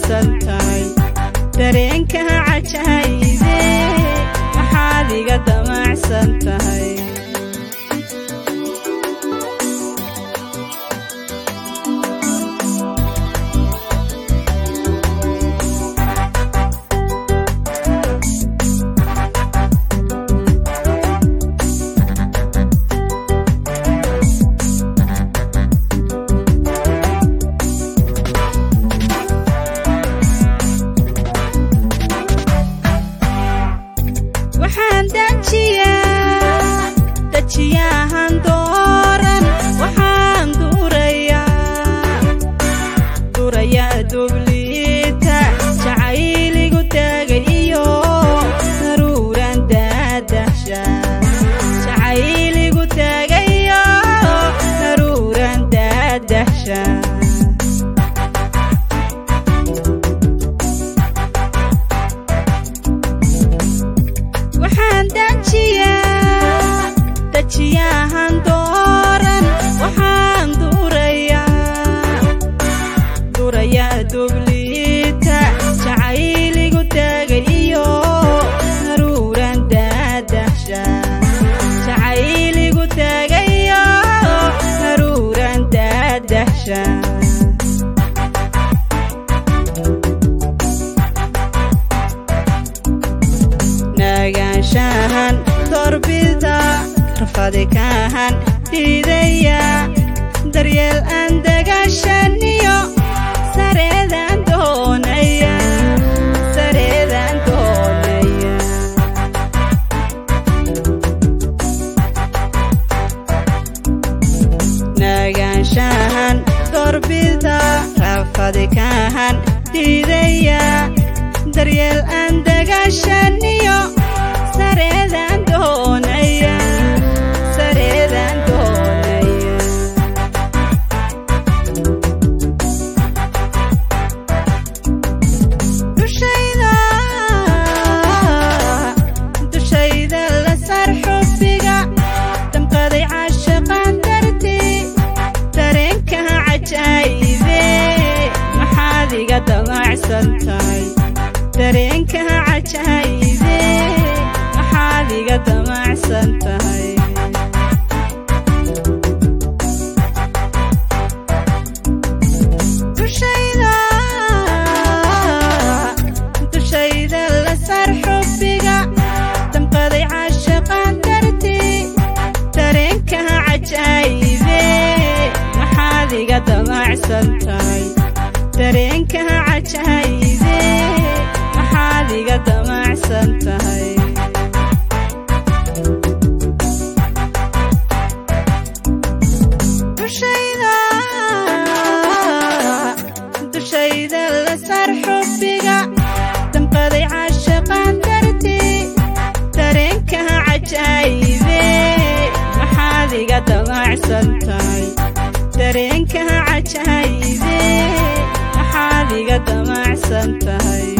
damacsan tahay dareenka cajaayibe maxaad iga damacsan tahay waxaan dajiyaa dajiyahan dooran waxaan durayaa durayaa dubliita jacayligu taagay iyo daruuran daadahsha jacayligu taagay iyo daruuran daadahsha waxaan dajiyaa dajiyahan dooran waxaan durayaa durayaa dubliita jacayligu taagay iyo daruuran daadahsha jacayligu taagay iyo daruuran daadahsha nagaanshahan doorbida rafadi kaahan diidaya daryeel aan dagaashaniyo sareedaan doonaya sareedaan doonaya nagaanshahan doorbida rafadi kaahan diidaya daryeel aan dagaashaniyo sareedaan doonaya sareedaan doonaya dushayda dushayda la sar xubbiga damqaday caashaqaan dartii dareenka cajaayibe maxaad iga damacsan tahay dareenka cajaayibe maxaad iga damacsan tahay dushayda dushayda la sar xubbiga damqaday caashaqaan dartii dareenka cajaayibe maxaad iga damacsan tahay dareenka cajaayibe maxaad iga damacsan tahay dushayda dushayda la sar xubbiga damqaday caashaqaan dartii dareenka cajaayibe maxaad iga damacsan tahay dareenka cajaayibe maxaad iga damacsan tahay